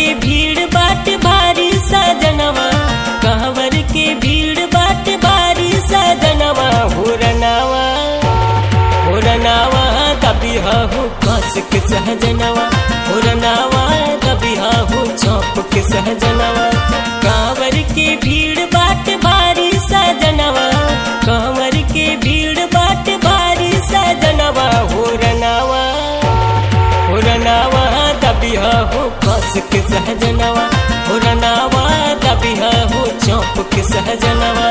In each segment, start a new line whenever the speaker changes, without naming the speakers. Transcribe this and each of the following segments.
भीड़ बाट भारी सजनवा कांवर के भीड़ बाट भारी सजनवा हुरनावा हुरनावा दबिहा हो कस के सहजनवा हुरनावा दबिहा हो चौप के सहजनवा कांवर के भीड़ बाट भारी सजनवा कांवर के भीड़ बाट भारी सजनवा हुरनावा हुरनावा दबिहा हो कस के सहजनवा हुरनावा दबिहा हो चौप के सहजनवा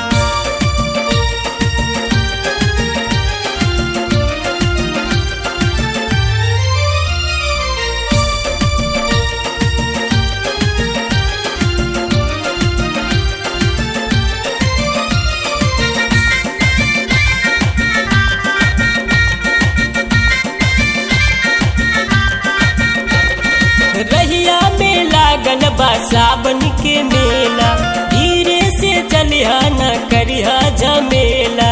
रहिया में लागल बा सावन के मेला धीरे से चलिहा न करिहा झमेला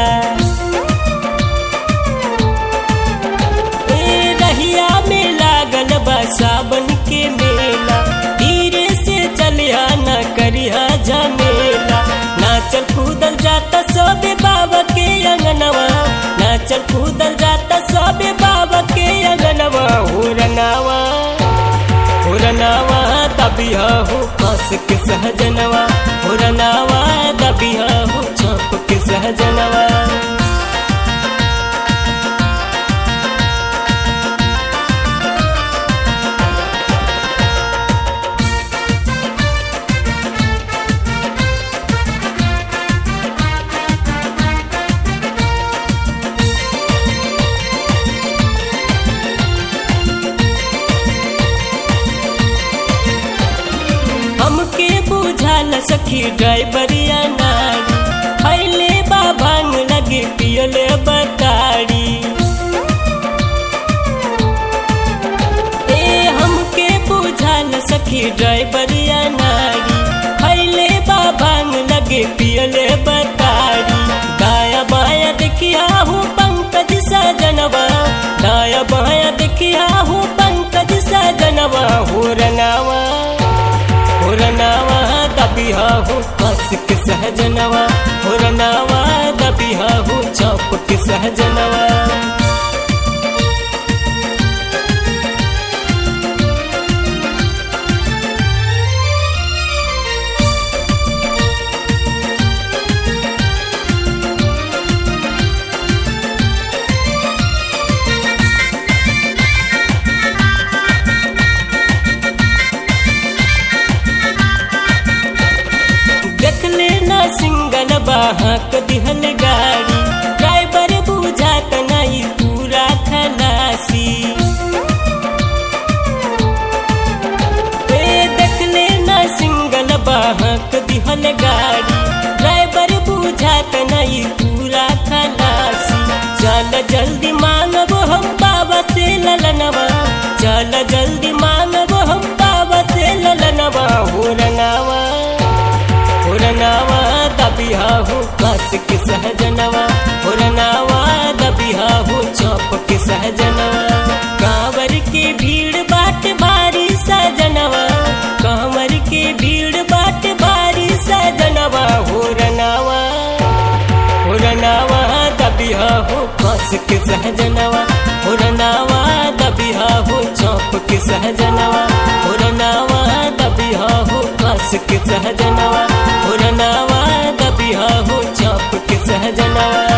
ए रहिया में लागल बा सावन के मेला धीरे से चलिहा न करिहा झमेला नाचल कूदल जाता सबे बाबा के अंगनवा नाचल कूदल जाता सबे बाबा के अंगनवा हुरनावा हुरनावा दबिहा हो कस के सहजनवा हुरनावा दबिहा हो चौप के सहजनवा हमके बुझाल सखी ड्राइवरिया नारी खैले बा भांग लगे पियले बताड़ी ए हमके बुझाल सखी ड्राइवरिया नारी खैले बा भांग लगे पियले बताड़ी दाया बाया देखिया हूँ पंकज सजनवा दाया बाया देखिया हूँ पंकज सजनवा हो रंगावा हुरनावा दबिहा हो कस के सहजनवा हुरनावा दबिहा हो चौप के सहजनवा देखले ना सिंगल बाहक दिहल गाड़ी ड्राइवर बुझात नहीं पूरा खलासी ए देखले ना सिंगल बाहक दिहल गाड़ी ड्राइवर बुझात नहीं पूरा खलासी चल जल्दी मांगब हम बाबा से ललनवा चल जल्दी मांगब हम बाबा से ललनवा हो रंगावा हुरनावा दबिहा हो कस के सहजनवा हुरनावा दबिहा हो चौप के सहजनवा कांवर के भीड़ बाट भारी सजनवा कांवर के भीड़ बाट भारी सजनवा हुरनावा हुरनावा दबिहा हो कस के सहजनवा हुरनावा दबिहा हो चौप के सहजनवा हुरनावा दबिहा हो कस के सहजनवा हुरनावा दबिहा हो चौप के सहजनवा